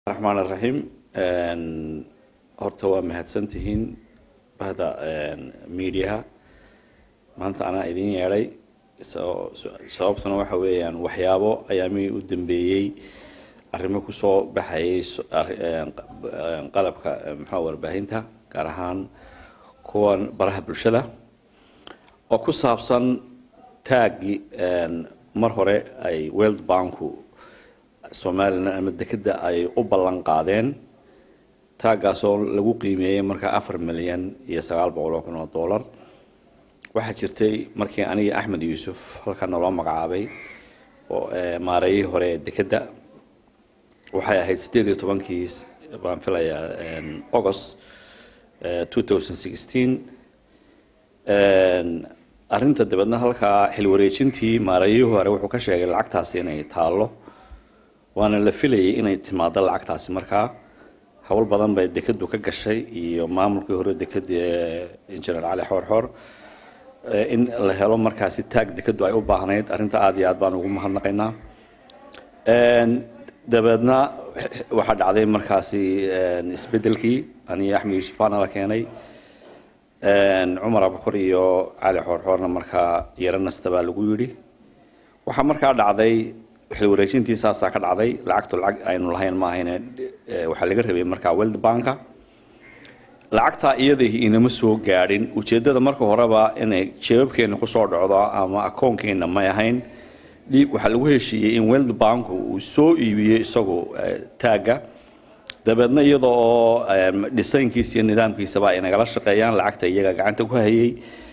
raxmaan raxiim horta waa mahadsantihiin bahda mediaha maanta anaa idin yeedhay sababtuna waxa weeyaan waxyaabo ayaamihii u dambeeyey arrimo kusoo baxayay qalabka maxaa warbaahinta gaar ahaan kuwan baraha bulshada oo ku saabsan taagi mar hore ay world banku somalilan ama dekeda ay u ballan qaadeen taaggaasoo lagu qiimeeyey markaa afar milyan iyo sagaal boqol oo kun oo dollar waxaa jirtay markii aniga axmed yuusuf halkaa naloo magacaabay oo maareeyihii hore ee dekedda waxay ahayd siddeed iyo tobankii baan filayaa august two thousand sixteen arrinta dabeedna halkaa xilwareejintii maareeyihii hore wuxuu ka sheegay lacagtaasi inay taallo waana la filayay inay timaado lacagtaasi markaa howl badan bay dekedu ka gashay iyo maamulkii hore dekeda injineer cali xoorxoor in la helo markaasi taag dekedu ay u baahnayd arrinta aada iyo aad baan ugu mahadnaqaynaa dabeedna waxaa dhacday markaasi isbedelkii aniyo axmed yuusuf baana la keenay cumar abukar iyo cali xoorxoorna markaa yaro nasta baa lagu yidhi waxaa markaa dhacday xilwareejintii saasaa ka dhacday lacagtu lacag aynu lahayn ma ahayne waxaa laga rabay markaa world banka lacagtaa iyadii inama soo gaadhin ujeeddada marka horeba inay jeebabkeena kusoo dhacdo ama akoonkeena may ahayn dhiib waxaa lagu heshiiyey in world banku uu soo iibiyo isagu taagga dabeedna iyada oo dhisaynkiisa iyo nidaamkiisaba ay nagala shaqeeyaan lacagta iyaga gacanta ku hayay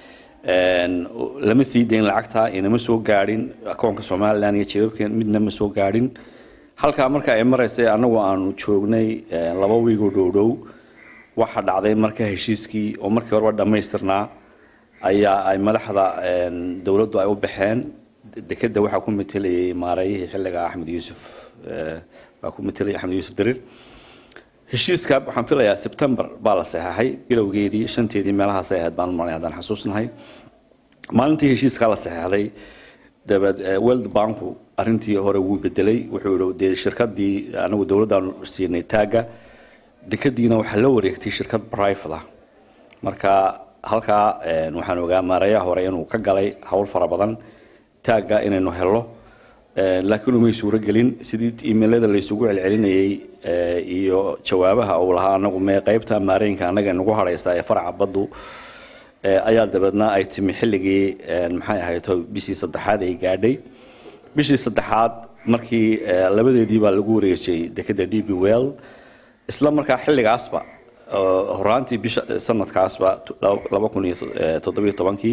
lama sii dayn lacagta inama soo gaadhin akoonka somalilan iyo jeebabkeen midna ma soo gaadhin halkaa marka ay maraysay annagu aanu joognay laba wiigoo dhowdhow waxaa dhacday marka heshiiskii oo markii horeba dhammaystirnaa ayaa ay madaxda dowladdu ay u baxeen dekedda waxaa ku matelayay maareeyihii xilliga axmed yuusuf baa ku matelayay axmed yuusuf dariir heshiiska waxaan filayaa sebtember baa la saxeexay bilowgeedii shanteedii meelahaasay ahayd baan maray haddaan xasuusnahay maalintii heshiiskaa la saxeexday dabeed world banku arrintii hore wuu bedelay wuxuu yihi dee shirkadii anagu dowladdaanu siinay taagga dekadiina waxaa la wareegtay shirkad private ah marka halkaa waxaan ogaa maareeyaha hore inuu ka galay howl fara badan taagga inaynu helno laakiin umay suuro gelin sidii imailada laysugu celcelinayay iyo jawaabaha uu lahaa anagu mee qaybta maareenka annaga nagu hadhaysa ee faraca baddu ayaa dabeedna ay timi xilligii maxay ahayd bishii saddexaad ay gaadhay bishii saddexaad markii labadeedii baa lagu wareejiyey dekeda d b well isla markaa xilligaasba horaantii bisha sanadkaasba laba kun iyo toddobiyo tobankii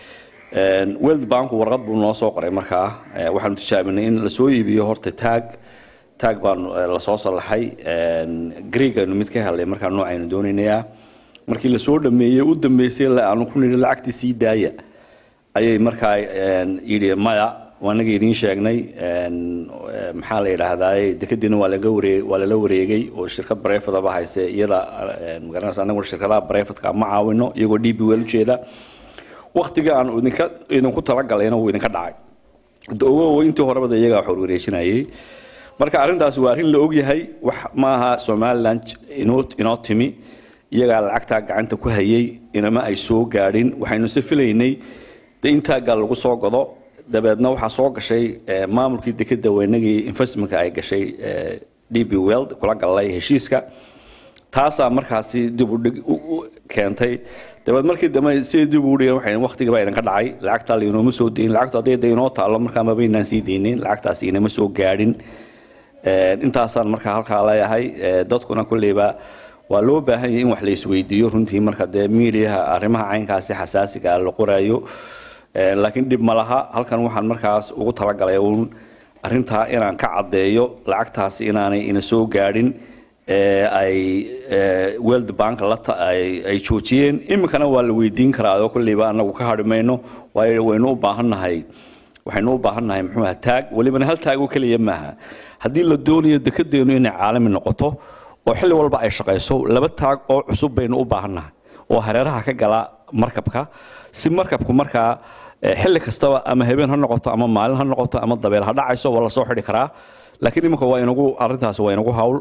world banku warqad buu noo soo qoray markaa waxaanu tijaabinay in lasoo iibiyo horta taag taag baanu lasoo sallaxay greeganu mid ka helay markaa noocaynu doonaynaya markii lasoo dhameeyey u dambeysay aanu ku nidhi lacagtii sii daaya ayay markaa yidhi maya waanaga idiin sheegnay maxaa la yidhaahdaa dekadiina waa laga waree waa lala wareegay oo shirkad barefadaba hayse iyada magaranaysa anaguna shirkadaha barefadka ma caawino iyagoo d b wel ujeeda waktiga aan idinka idinku talagalayna wuu idinka dhacay ogow intii horebada iyagaa wax warwareejinayay marka arrintaasi waa arrin la ogyahay wax maaha somaliland inoo inoo timi iyagaa lacagtaa gacanta ku hayay inama ay soo gaadhin waxaynu se filaynay de intaaggaa lagu soo godo dabeedna waxaa soo gashay maamulkii dekeda weynagii investmentka ay gashay d b weld kula galay heshiiska taasaa markaasi dib u dhig keentay dabeed markii dambe siday dib ugu dhigeen waxay waqtigii baa idinka dhacay lacagtaa laynooma soo dayin lacagtu hadday da inoo taallo markaa mabaynaan sii daynin lacagtaasi inama soo gaadhin intaasaan markaa halkaa leeyahay dadkuna kolleyba waa loo baahan yahay in wax la isweydiiyo runtii marka dee miidiyaha arrimaha caynkaasi xasaasiga la qoraayo laakiin dhib ma laha halkan waxaan markaas ugu talagalay uun arrintaa inaan ka caddeeyo lacagtaasi inaanay ina soo gaadhin ay world bank ay joojiyeen iminkana waa la weydiin karaa oo kolleyba anagu ka hadhi mayno waayo waynu u baahannahay waxaynu u baahannahay muxuu aha taag welibana hal taag oo keliya maaha haddii la doonayo dekedeenu inay caalami noqoto oo xilli walba ay shaqayso laba taag oo cusub baynu u baahannahay oo hareeraha ka gala markabka si markabku markaa xilli kastaba ama habeen ha noqoto ama maalin ha noqoto ama dabeel ha dhacayso waa lasoo xidhi karaa laakiin iminka waa inagu arrintaas waa inagu hawl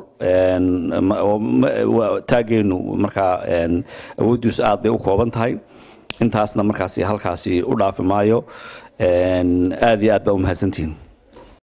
taageenu markaa awooddiisu aad bay u kooban tahay intaasna markaasi halkaasi u dhaafi maayo aad iyo aad baa u mahadsantihiin